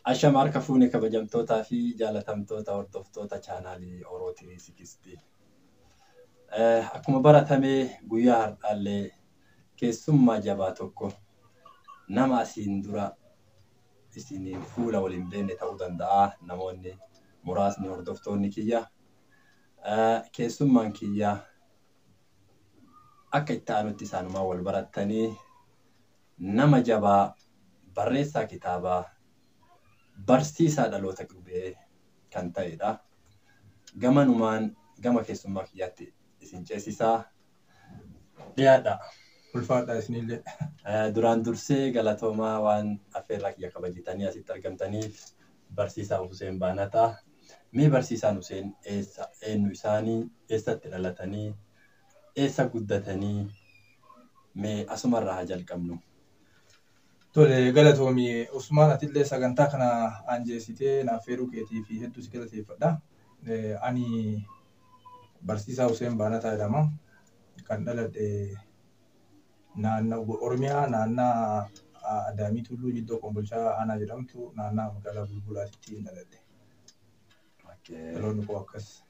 Ashama harka fuune kabajamtootaa fi jaalatamtoota hordoftoota chaanaalii Orootii Sigistii. Akkuma baratamee guyyaa har'aallee keessummaa jabaa tokko nama asiin dura isiniin fuula waliin beekne ta'uu danda'a namoonni muraasni hordoftoonni kiyya. Keessummaan kiyya akka itti aanutti isaanumaan wal barattanii nama jabaa barreessaa kitaabaa barsiisaa dhaloota qubee kan ta'edha. Gamanumaan gama keessummaa kiyyaatti isin ceesisaa dhiyaadha. Ulfaadha isinillee. Duraan dursee galatoomaa waan affeerraa kiyya kabajitanii asitti argamtaniif barsiisaa Huseen Baanataa. Mee barsiisaan Huseen eessa eenyu isaanii eessatti dhalatanii eessa guddatanii mee asumarraa haa jalqabnu. Tole galatoomi Usmaan atillee sagantaa kana anjeessitee naaf feeruu keetii fi hedduu si galateeffadha. Ani barsiisaa Huseen Baanataa jedhama. Kan dhaladhe naannoo Oromiyaa naannaa Adaamii Tulluu Jiddoo Kombolchaa Aanaa jedhamtu naannaa magaalaa Bulbulaatitti dhaladhe. Dhaloonni koo akkas.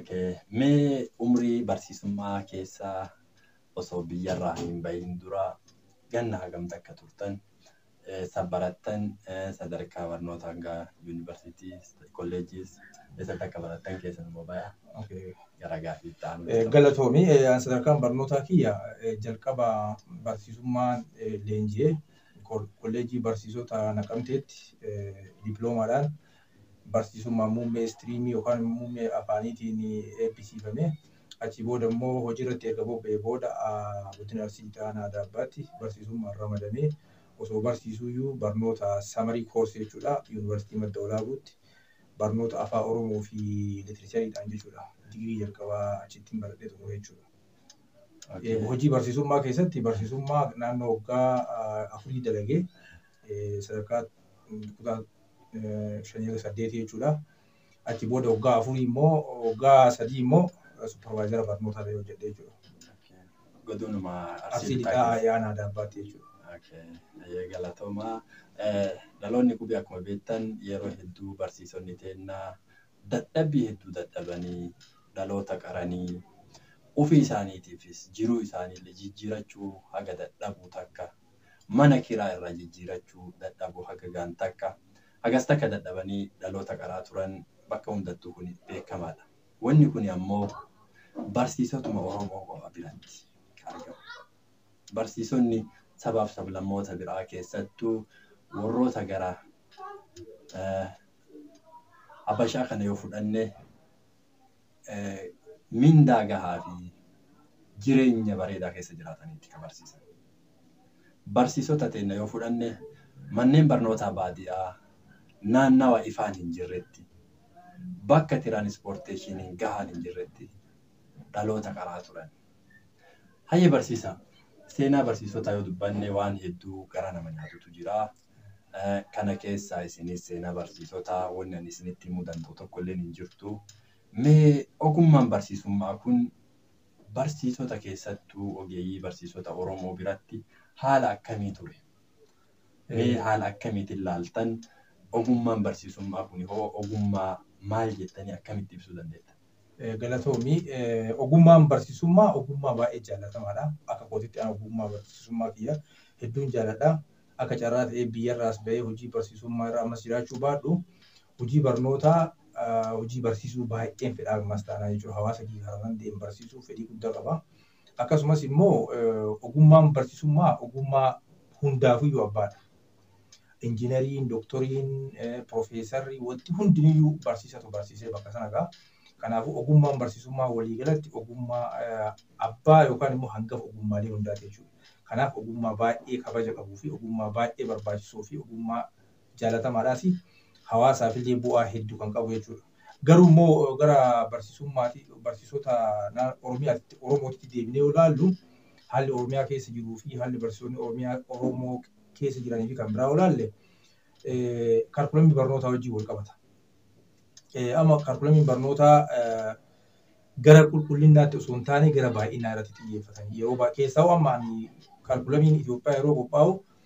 Mee umrii barsiisummaa keessaa osoo biyyarraa hin bahin dura ganna hagamta akka turtan barattan sadarkaa barnoota hanga yuunivarsiitii kolleejiis eessatti akka barattan keessan immoo bayaa gara gaaffii ta'an. Galatoomi sadarkaan barnootaa kiyya jalqaba barsiisummaan leenji'ee kolleejii barsiisota naqamteetti diploomaadhaan barsiisummaa muummee istiriimii yookaan muummee afaaniitiin eebbisiifame. Achi booda immoo hojii irratti erga bobba'ee booda guddina arsii aanaa daabbaatti barsiisummaan ramadamee osoo barsiisuyyuu barnoota samarii koorsii jechuudha yuunivarsiitii madda olaabuutti barnoota afaan oromoo fi litirechariidhaan jechuudha digirii jalqabaa achittiin baradhee xumure jechuudha. Hojii barsiisummaa keessatti barsiisummaa naannoo waggaa afurii dalagee sadarkaa kutaa shanii saddeetii jechuudha. Achi booda waggaa afurii immoo waggaa sadii immoo supervaayizara barnootaa ta'ee hojjedhee jechuudha. Godinuma Arsii lixaa aanaa daabbaatti jechuudha. Galatoomaa. Dhaloonni qubee akkuma beektan yeroo hedduu barsiisonni teennaa dadhabbii hedduu dadhabanii dhaloota qaranii ofii isaaniitiifis jiruu isaaniillee jijjiirachuu haga dadhabuu takka mana kiraa irraa jijjiirachuu dadhabuu haga gaan takka hagas takka dadhabanii dhaloota qaraa turan bakka hundattuu kun beekamaadha. Wanni kun ammoo barsiisotuma Oromoo qofa biratti argamu. Barsiisonni sabaaf sablammoota biraa keessattuu warroota gara Habashaa kana yoo fudhanne mindaa gahaa fi jireenya bareedaa keessa jiraataniiti kan barsiisan. Barsiisota teenya yoo fudhanne manneen barnootaa baadiyyaa naannawa ifaan hin jirretti bakka tiraanispoorteeshiniin gahaan hin jirretti dhaloota qaraa turan. Hayyee barsiisaa. seenaa barsiisotaa yoo dubbanne waan hedduu gara nama nyaatutu jira. Kana keessaa isinis seenaa barsiisotaa wanni ani isinitti himuu danda'u tokko illee hin jirtu. Mee ogummaan barsiisummaa kun barsiisota keessattuu ogeeyyii barsiisota Oromoo biratti haala akkamii ture? Mee haala akkamiitiin ilaaltan ogummaan barsiisummaa kun hoo ogummaa maal jettanii akkamitti ibsuu dandeetta? galatoomi ogummaan barsiisummaa ogummaa baay'ee jaallatamaadha. Akka kootitti ana ogummaa barsiisummaa kiyya hedduun jaalladha. Akka carraa ta'ee biyyarraas bahee hojii barsiisummaa irra ammas jiraachuu baadhu hojii barnootaa hojii barsiisuu baay'een fedhaa ammas taanaa jechuudha. Hawaasa kiyya karaa deemu barsiisuu fedhii guddaa qaba. Akkasumas immoo ogummaan barsiisummaa ogummaa hundaafiyyuu abbaadha. Injiinariin, dooktoriin, piroofeesarri wanti hundiniyyuu barsiisatu barsiisee bakka sana ga'a. Kanaafuu ogummaan barsiisummaa waliigalatti ogummaa abbaa yookaan immoo hangafa ogummaalee hundaati jechuudha. Kanaaf ogummaa baay'ee kabaja qabuu fi ogummaa baay'ee barbaachisoo fi ogummaa jaalatamaadhaas hawaasaaf illee bu'aa hedduu kan qabu jechuudha. Garuu immoo gara barsiisummaati barsiisota Oromiyaatti Oromootti deebinee yoo ilaallu haalli Oromiyaa keessa jiruu fi haalli barsiisonni Oromiyaa Oromoo keessa jiranii fi kan biraa yoo ilaalle kaalkulamii barnootaa wajjin wal qabata. amma kaalkulamiin barnootaa gara qulqullinaatti osoo hin taane gara baay'inaa irratti xiyyeeffatan. Yeroo keessaa amma ani kaalkulamiin Itoophiyaa yeroo qophaa'u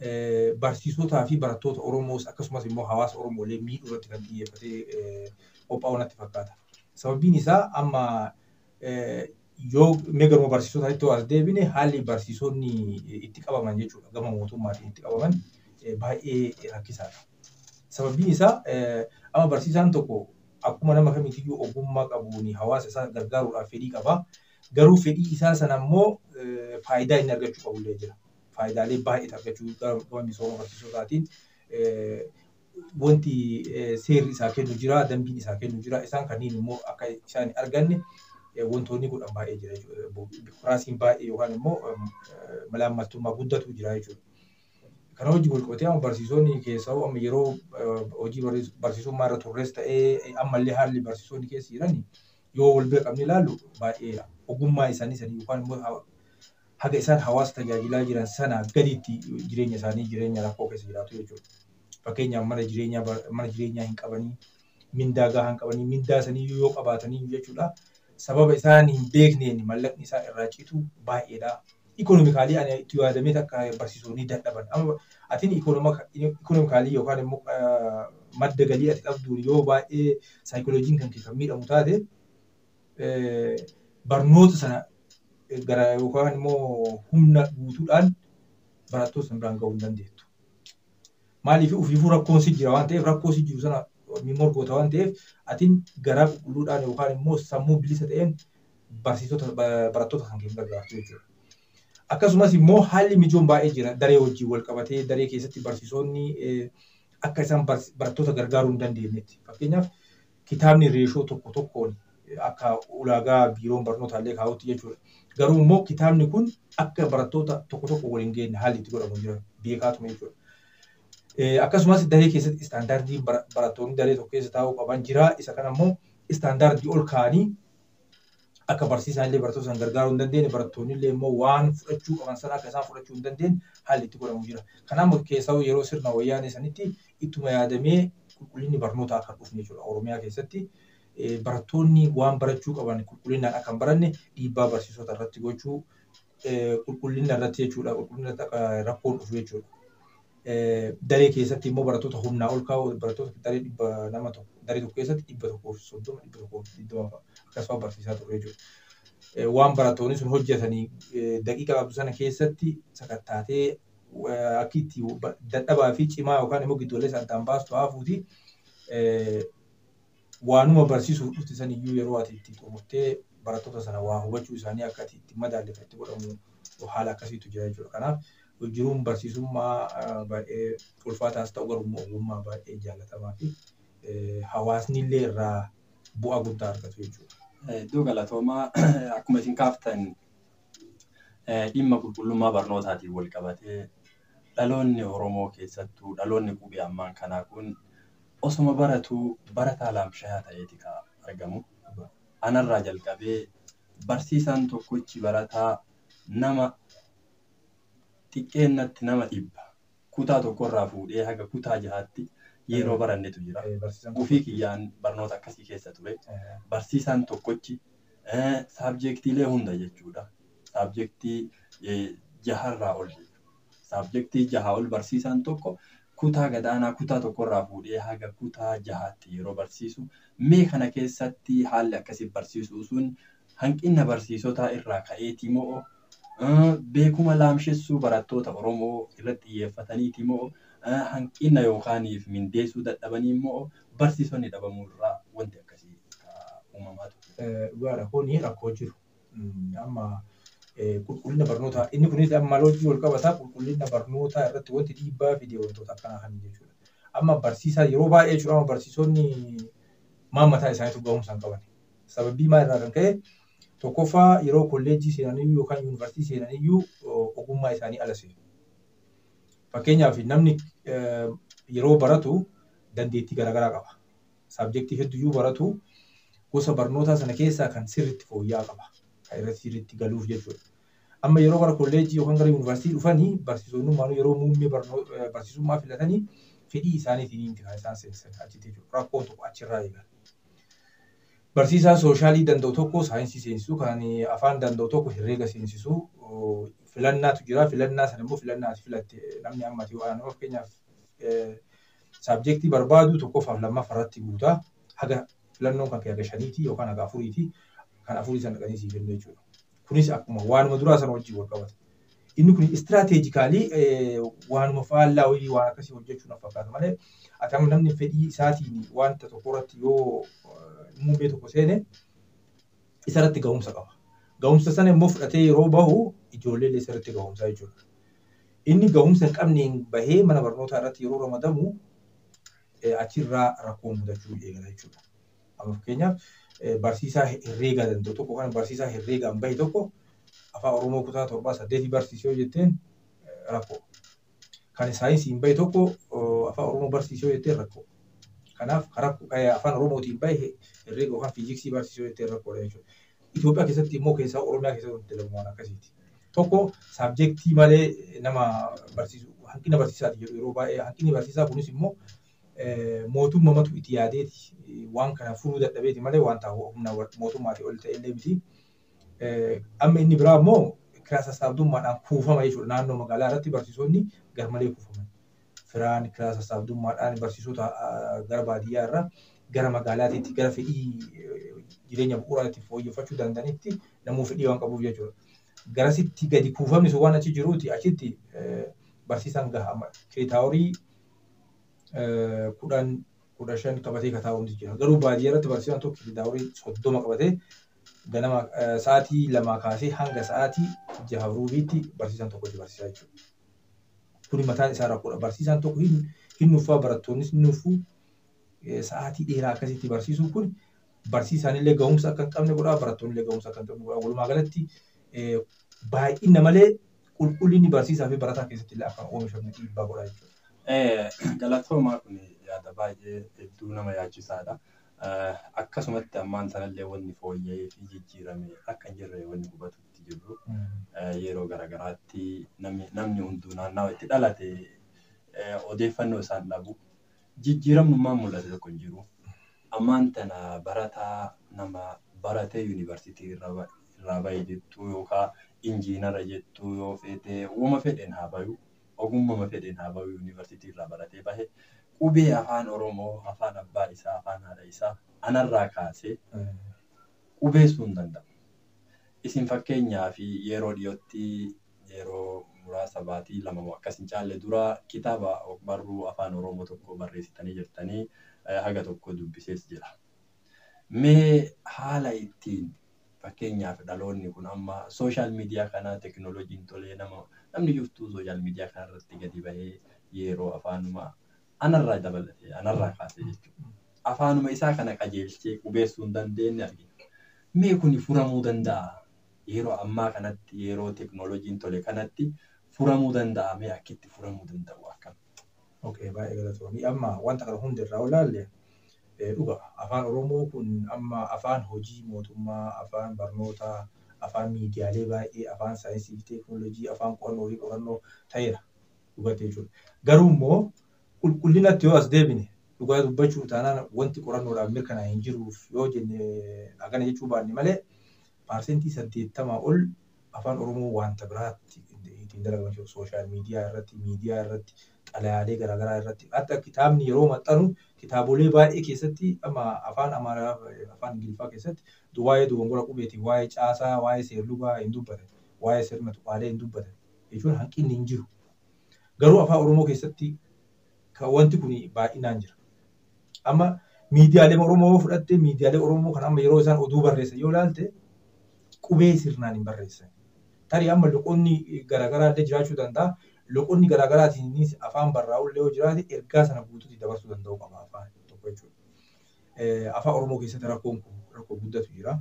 barsiisotaa fi barattoota Oromoos akkasumas immoo hawaasa Oromoolee miidhuu irratti kan xiyyeeffatee qophaa'u natti fakkaata. Sababiin isaa amma yoo meegaruma barsiisotaatti as deebine haalli barsiisonni itti qabaman jechuudha gama mootummaatiin itti qabaman baay'ee rakkisaadha. Sababiin isaa amma barsiisaan tokko akkuma nama kamiitiyyuu ogummaa qabuun hawaasa isaa gargaaruudhaaf fedhii qaba. Garuu fedhii isaa sana immoo faayidaa inni argachuu qabullee jira. Faayidaalee baay'ee argachuu gama misooma barsiisotaatiin wanti seerri isaa kennu jira, dambiin isaa kennu jira. Isaan kanneen immoo akka isaan arganne wantoonni godhan baay'ee jira jechuudha. Bikuraasiin baay'ee yookaan immoo malaammaltummaa guddatu jira jechuudha. Kana hojii wal qabatee amma barsiisonni keessaa amma yeroo hojii barsiisummaa irra turres ta'ee ammallee haalli barsiisonni keessa jiran yoo wal bira qabne ilaallu baay'ee ogummaa isaanii sanii yookaan immoo haga isaan hawaasa tajaajilaa jiran sana gaditti jireenya isaanii jireenya rakkoo keessa jiraatu jechuudha. Fakkeenyaaf mana jireenyaa mana jireenyaa hin qabanii mindaa gahaa hin qabanii mindaa sanii yoo qabaatanii jechuudha. Sababa isaan hin beekneen mallaqni isaa irraa citu baay'eedha. Ikonomikaalii ani itti yaadamee akka barsiisonni dadhaban. Amma atiin ikonomikaalii yookaan immoo madda galii ati qabduun yoo baay'ee saayikolojiin kan kan miidhamu taate barnoota sana gara yookaan immoo humna guutuudhaan barattoota sana biraan gahuu hin dandeettu. Maaliif ofiifuu rakkoon si jira waan ta'eef rakkoo si jiru sana morgoota waan ta'eef atiin garaa qulqulluudhaan yookaan immoo sammuu bilisa ta'een barsiisota barattoota kan keessa gargaartu jechuudha. Akkasumas immoo haalli mijoon baay'ee jira daree wajjin wal qabatee daree keessatti barsiisonni akka isaan barattoota gargaaruu hin dandeenyetti. Fakkeenyaaf kitaabni reeshoo tokko tokkoon akka ulaagaa biiroon barnootaallee kaa'utti jechuudha. Garuu immoo kitaabni kun akka barattoota tokko tokko waliin geenye haalli itti godhamu jira beekaatuma jechuudha. Akkasumas daree keessatti istaandaardii barattoonni daree tokko keessa taa'uu qaban jira. Isa kana immoo istaandaardii ol kaa'anii akka barsiisaan illee barattoota sana gargaaruu hin dandeenye barattoonni illee immoo waan fudhachuu qaban sana akka isaan fudhachuu hin dandeenye haalli itti godhamu jira. Kanaaf keessaa yeroo sirna wayyaanee sanitti ittuma yaadamee qulqullinni barnootaa akka dhufne jechuudha. Oromiyaa keessatti barattoonni waan barachuu qaban qulqullinaan akka hin baranne dhiibbaa barsiisota irratti gochuu qulqullina irratti jechuudha. Qulqullina irratti akka rakkoon dhufu jechuudha. Daree keessatti immoo barattoota humnaa ol kaa'u barattoota daree dhibba nama tokko daree tokko keessatti dhibba tokkoo fi soddoma dhibba tokkoo fi digdama akkasuma barsiisaa ture jechuudha. Waan barattoonni sun hojjetanii daqiiqa qabdu sana keessatti sakattaatee akka itti dadhabaa fi cimaa yookaan immoo giddugaleessa addaan baastu haafuuti waanuma barsiisuuf dhufte san iyyuu yeroo ati itti xumurtee barattoota sana waa hubachuu isaanii akka ati itti madaalleeffatti godhamu haala akkasiitu jira jechuudha. Kanaaf jiruun barsiisummaa baay'ee ulfaataas ta'u garuu ogummaa baay'ee jaallatamaa fi hawaasni illee irraa bu'aa guddaa argatu jechuudha. Iddoo galatoomaa akkuma isin kaaftan dhimma qulqullummaa barnootaatiin wal qabatee dhaloonni Oromoo keessattuu dhaloonni qubee ammaan kanaa kun osuma baratuu barataa laamshayaa ta'eeti kan argamu. Anarraa jalqabee barsiisaan tokkichi barataa nama xiqqeennatti nama dhibba kutaa tokkorraa fuudhee haga kutaa jahaatti yeroo barannetu jira. Ufii kiyyaan barnoota akkasii keessa ture. Barsiisaan tokkichi saabjektiilee hunda jechuudha. Saabjektii jaharraa ol saabjektii jahaa ol barsiisaan tokko kutaa gadaanaa kutaa tokkorraa fuudhee haga kutaa jahaatti yeroo barsiisu mee kana keessatti haalli akkasii barsiisuu sun hanqina barsiisotaa irraa ka'eeti moo beekuma laamshessuu barattoota Oromoo irratti xiyyeeffataniiti moo hanqina yookaaniif mindeessuu dadhabanii immoo barsiisonni dhabamuu irraa wanti akkasii uumamaa ture. Dhugaadha kuni rakkoo jiru. Amma qulqullina barnootaa inni kunis amma hojii wal qabataa qulqullina barnootaa irratti wanti dhiibbaa fidee wantoota akkanaa kan jechuudha. Amma barsiisaa yeroo baay'ee jechuudha amma barsiisonni maammataa isaaniitu ga'umsa hin qaban. Sababii maal irraa kan ka'e tokkoffaa yeroo kolleejjii seenaniyyuu yookaan yuunivarsiitii seenaniyyuu ogummaa isaanii ala seenu. Fakkeenyaaf namni yeroo baratu dandeettii garaagaraa qaba. Saabjektii hedduuyyuu baratu gosa barnootaa sana keessaa kan sirriitti fooyya'aa qaba. Kan irratti sirriitti galuuf jechuudha. Amma yeroo gara kolleejjii yookaan gara yuunivarsiitii dhufanii barsiisonni yeroo muummee barsiisummaa filatanii fedhii isaaniitiin kan isaan seensan achitti jechuudha. Rakkoon tokko achirraa eegala. Barsiisaa sooshaalii danda'u tokko saayinsii seensisuu kan afaan danda'u tokko herreega seensisuu filannaatu jira. Filannaa sana immoo filannaati filatte namni ammati waan fakkeenyaaf saabjektii barbaadu tokkoffaaf lammaffaa irratti guutaa. Haga filannoon kan haga shaniiti yookaan haga afuriiti. Kan afurii sana dhaqanii siif kennu jechuudha. Kunis akkuma waanuma duraa sana wajjin wal qabata. Inni kun istiraateejikaalii waanuma faallaa wayii waan akkasii hojjechuu na fakkaata malee akkam namni fedhii isaatiin wanta tokko irratti yoo muummee tokko seene isarratti ga'umsa qaba. Ga'umsa sana immoo fudhatee yeroo bahu ijoollee illee isarratti ga'umsaa jechuudha. Inni ga'umsa hin qabneen bahee mana barnootaa irratti yeroo ramadamu achirraa rakkoo mudachuu eegala jechuudha. Amma fakkeenyaaf barsiisaa herreegaa danda'u tokko kan barsiisaa herreegaan bahe tokko afaan Oromoo kutaa torbaa saddeetii barsiisee yoo jetteen rakkoo. Kan saayinsiin bahe tokko afaan Oromoo barsiisee yoo jetteen rakkoo. Kanaaf afaan Oromootiin bahe herreega yookaan fiiziksii barsiisee yoo jetteen rakkoodha jechuudha. Itoophiyaa keessatti immoo keessaa Oromiyaa keessatti wanti dalagu waan akkasiiti. Tokko saabjektii malee nama barsiisu hanqina barsiisaati jedhu yeroo baay'ee hanqinni barsiisaa kunis immoo mootummamatu itti yaadeeti waan kana furuu dadhabeeti malee wanta humna mootummaatii ol ta'e illee miti. Amma inni biraa immoo kiraa sassaabdummaadhaan kuufama jechuudha. Naannoo magaalaa irratti barsiisonni garmalee kuufaman. Firaan kiraa sassaabdummaadhaan barsiisota gara baadiyyaa irraa gara magaalaatiitti gara fedhii jireenya bu'uuraatti fooyyeffachuu danda'anitti namuu fedhii waan qabuuf jechuudha. Garasitti gadi kuufamni sun waan achi jiruuti achitti barsiisaan gaha. Kireetaaworii kudhan kudha shan qabatee kataa'umti jira. Garuu baadiyyaa irratti barsiisaan tokko kireetaaworii soddoma qabatee ganama sa'aatii lamaa kaasee hanga sa'aatii jaha ruubiitti barsiisaan tokko itti barsiisaa jechuudha. Kuni mataan isaa rakkoodha. Barsiisaan tokko hin nuffaa barattoonnis hin nuffuu sa'aatii dheeraa akkasitti barsiisuun kun barsiisaan illee ga'umsa akka hin qabne godhaa barattoonni illee ga'umsa akka hin qabne godhaa. Walumaa galatti baay'ina malee qulqullinni barsiisaa fi barataa keessatti illee akka oomishamne dhiibbaa godhaa jechuudha. Galatoomaa kun yaada baay'ee hedduu nama yaachisaadha. Akkasumatti ammaan sanallee wanni fooyya'ee fi jijjiirame akka hin jirre wanni hubatutti jirru yeroo garaagaraatti namni hunduu naannawa itti dhalate odeeffannoo isaan dhabu jijjiiramummaan mul'ate tokko hin jiru. Ammaan tana barataa nama baratee yuunivarsiitii irraa bahe jettuu yookaan injiinara jettuu yoo feete uuma fedheen haa bayu ogummama fedheen haa bayu yuunivarsiitii irraa baratee bahe qubee afaan Oromoo afaan abbaa isaa afaan haadha isaa anarraa kaasee qubeessuu hin danda'u. Isin fakkeenyaaf yeroo dhiyootti yeroo muraasa baatii lama akkas hin caalle dura kitaaba barruu afaan Oromoo tokko barreessitanii jirtanii haga tokko dubbisees jira. Mee haala ittiin fakkeenyaaf dhaloonni kun amma sooshaal miidiyaa kana teknooloojiin tolee nama namni jirtuu sooshaal miidiyaa kana irratti gadi bahee yeroo afaanuma anarraa dabalatee anarraa kaasee jechuudha. Afaanuma isaa kana qajeelchee qubeessuu hin dandeenye argina. Mee kuni furamuu danda'a? Yeroo ammaa kanatti yeroo teknooloojiin tole kanatti furamuu danda'a mee akkitti furamuu danda'u akkam? Okay, baay'ee galatoomii. Amma wanta kana hundi irraa olaalle dhuga afaan Oromoo kun amma afaan hojii mootummaa, afaan barnootaa, afaan miidiyaalee baay'ee, afaan saayinsii fi teeknooloojii, afaan qorannoo fi qorannoo ta'eera dhugatee jechuudha. Garuu immoo qulqullinatti yoo as deebine dhugaa dubbachuu taanaan wanti qorannoodhaan mirkanaa'e hin jiruuf yoo jenne hagana jechuu baanne malee paarsentii saddeettamaa ol afaan Oromoo wanta biraatti ittiin dalagaman jiru sooshaal miidiyaa irratti, miidiyaa irratti, xalayaalee garaagaraa irratti. Hatta kitaabni yeroo maxxanu kitaabolee baay'ee keessatti amma afaan Amaaraa afaan Ingiliffaa keessatti waa'ee dogongora qubeetii, waa'ee caasaa, waa'ee seerlugaa hin dubbatan, waa'ee sirna tuqaalee hin dubbatan jechuun hanqinni hin jiru. Garuu afaan Oromoo keessatti kan wanti kun baay'inaan jira. Amma miidiyaalee Oromoo fudhattee miidiyaalee Oromoo kan amma yeroo isaan oduu barreessan yoo ilaalte qubee sirnaan hin barreessan. Tarii amma loqonni garaagaraa illee jiraachuu danda'a. Loqonni garaagaraatiinis afaan barraa'u illee yoo jiraate ergaa sana guutuutti dabarsuu danda'u qaba afaan tokko jechuudha. Afaan Oromoo keessatti rakkoon kun rakkoo guddatu jira.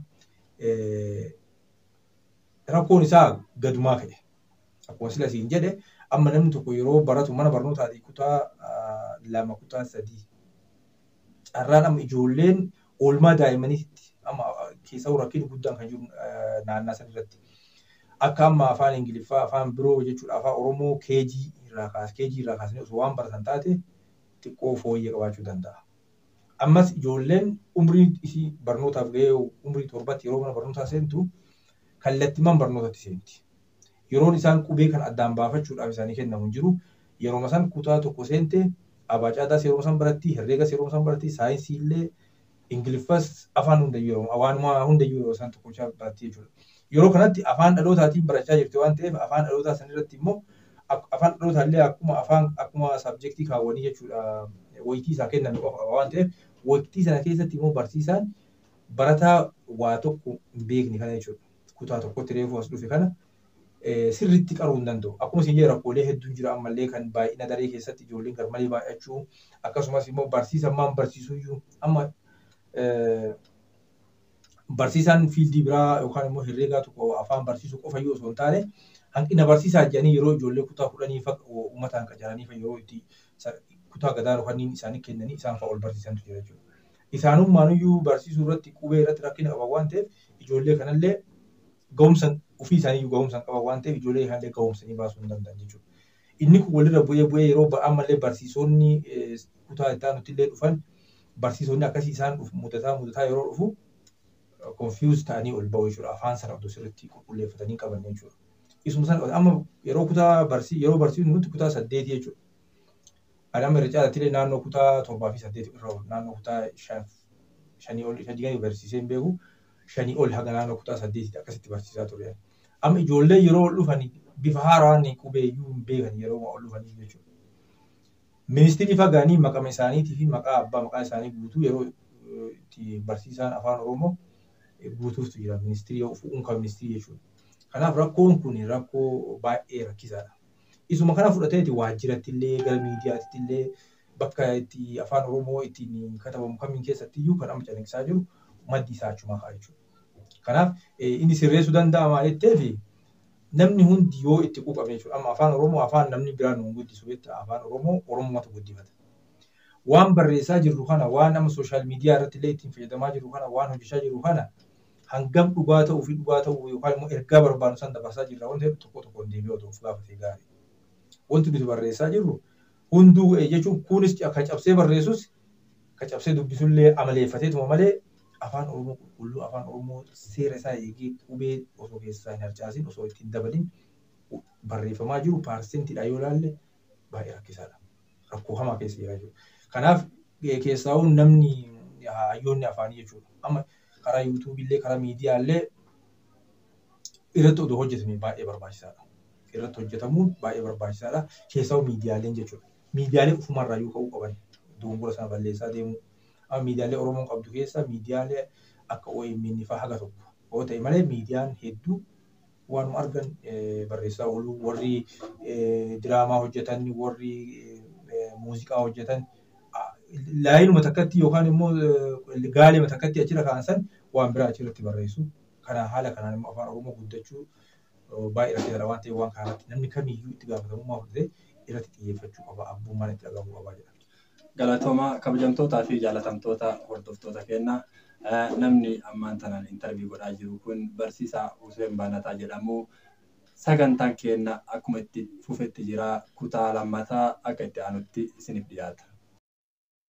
Rakkoon isaa gadumaa ka'e. Akkuma sila siin jedhe amma namni tokko yeroo baratu mana barnootaatii kutaa lama kutaa sadii carraan amma ijoolleen oolmaa daa'immaniitti amma keessa rakkinni guddaan kan jiru naannaa san irratti. Akka amma afaan Ingiliffaa afaan biroo jechuudha afaan Oromoo keejii irraa kaasee keejii irraa kaasanii osoo waan baratan taate xiqqoo fooyyee qabaachuu danda'a. Ammas ijoolleen umrii isii barnootaaf gahee umrii torbatti yeroo mana barnootaa seentu kallattiimaan barnootatti seenti. yeroon isaan qubee kan addaan baafachuudhaaf isaanii kennamu hin jiru. Yeroo san kutaa tokko seente abaacaadaas yeroo san baratti herreegas yeroo san baratti saayinsii illee ingiliffas afaan hundayyuu yeroo waanuma hundayyuu yeroo isaan tokkochaa baratti jechuudha. Yeroo kanatti afaan dhalootaatiin barachaa jirti waan ta'eef afaan dhalootaa sanirratti immoo afaan dhalootaa illee akkuma afaan akkuma sabjektii kaawwanii jechuudha wayitii isaa kenname qofa waan ta'eef wayitii sana keessatti immoo barsiisaan barataa waa tokko hin beekne kana jechuudha. Kutaa tokkotti reefuu as dhufe kana sirriitti qaruu hin danda'u. Akkuma isin jedhe rakkoolee hedduun jira ammallee kan baay'ina daree keessatti ijoolleen garmalee baay'achuu akkasumas immoo barsiisan maan barsiisuu iyyuu amma barsiisaan fiildii biraa yookaan immoo herreegaa tokko afaan barsiisuu qofa yoo osoo hin taane hanqina barsiisaa jedhanii yeroo ijoollee kutaa kudhanii fa uummataan qacaranii fa yeroo itti kutaa gadaa yookaan isaanii kennanii isaan fa ol barsiisantu jira jechuudha. Isaanumaanuyyuu barsiisuu irratti qubee irratti rakkina qaban waan ta'eef ijoollee kanallee ga'umsa ofii isaanii ga'umsa qaban waan ta'eef ijoollee kanallee ga'umsanii baasuu hin danda'an jechuudha. Inni kun walirra bu'ee bu'ee yeroo ammallee barsiisonni kutaa itti aanutti illee dhufan barsiisonni akkasii isaan mudataa mudataa yeroo dhufu confused ta'anii ol ba'u jechuudha. Afaan sana otoo sirriitti qulqulleeffatanii qaban jechuudha. Isuma sana amma yeroo kutaa barsii yeroo barsiisnu nuti kutaa saddeeti jechuudha. Ani amma irra caalatti illee naannoo kutaa torbaa fi saddeeti irra oolu naannoo kutaa shanii ol shanii barsiisee hin beeku shanii ol haga naannoo kutaa saddeetitti akkasitti barsiisaa ture. Amma ijoollee yeroo ol dhufan bifa haaraan qubeeyyuu hin beekan yeroo ol dhufanii jechuudha. Ministirii fagaanii maqama isaaniitii fi maqaa abbaa maqaa isaanii guutuu yeroo itti barsiisaan afaan Oromoo guutuuftu jira ministirii unka ministirii jechuudha. Kanaaf rakkoon kun rakkoo baay'ee rakkisaadha. Isuma kana fudhateeti waajjiratti illee gara miidiyaatti illee bakka itti afaan Oromoo ittiin katabamu kamiin keessatti iyyuu kan amma calaqqisiisaa jiru maddi isaa achuma ka'a jechuudha. Kanaaf inni sirreessuu danda'a maalitteef namni hundi yoo itti quuqame jechuudha. Amma afaan Oromoo afaan namni biraan nu guddisu jettudha. Afaan Oromoo Oromootu guddifata. Waan barreessaa jirru kana waan amma sooshaal miidiyaa irratti illee ittiin fayyadamaa jirru kana waan hojjechaa jirru kana hangam dhugaa ta'uu fi dhugaa ta'uu yookaan immoo ergaa barbaadu san dabarsaa jirra waan ta'eef tokko tokkoon deebi'ee otoo of gaafatee gaarii. Wanti nuti barreessaa jirru hunduu jechuun kunis kan cabsee barreessus kan cabsee dubbisullee amaleeffateetuma malee afaan Oromoo qulqulluu afaan Oromoo seera isaa eegee qubee osoo keessaa hin harcaasin osoo ittiin dabalin barreeffamaa jiru paarseentiidha yoo ilaalle baay'ee rakkisaadha. Rakkoo hamaa keessa jira jechuudha. Kanaaf keessaa'uu namni hayyoonni afaanii jechuudha. Amma karaa yuutuubillee karaa miidiyaallee irratti odoo hojjetame baay'ee barbaachisaadha. Irratti hojjetamuun baay'ee barbaachisaadha. Keessaa'uu miidiyaaleen jechuudha. Miidiyaalee ofumarraa yoo ka'uu qaban dogongora sana balleessaa deemuu. Amma miidiyaalee Oromoon qabdu keessa miidiyaalee akka OMN fa'aa haga tokko. Yoo ta'e malee miidiyaan hedduu waanuma argan barreessaa oolu warri diraamaa hojjetan warri muuziqaa hojjetan laayinuma takkatti yookaan immoo gaalima takkatti achirra kaa'an waan biraa achirratti barreessu. Kana haala kanaan immoo afaan Oromoo guddachuu baay'ee rakkisaadha waan ta'eef waan kanatti namni kamiyyuu itti gaafatamummaa fudhatee irratti xiyyeeffachuu qaba abbummaan itti dhagahamuu qaba jedha. Galatooma kabajamtootaa fi jaalatamtoota hordoftoota keenyaa namni ammaan tanaan intarvii godhaa jiru kun barsiisaa Hussein Baanataa jedhamu. Sagantaan keenya akkuma itti fufetti jira kutaa lammataa akka itti aanutti isiniif dhiyaata.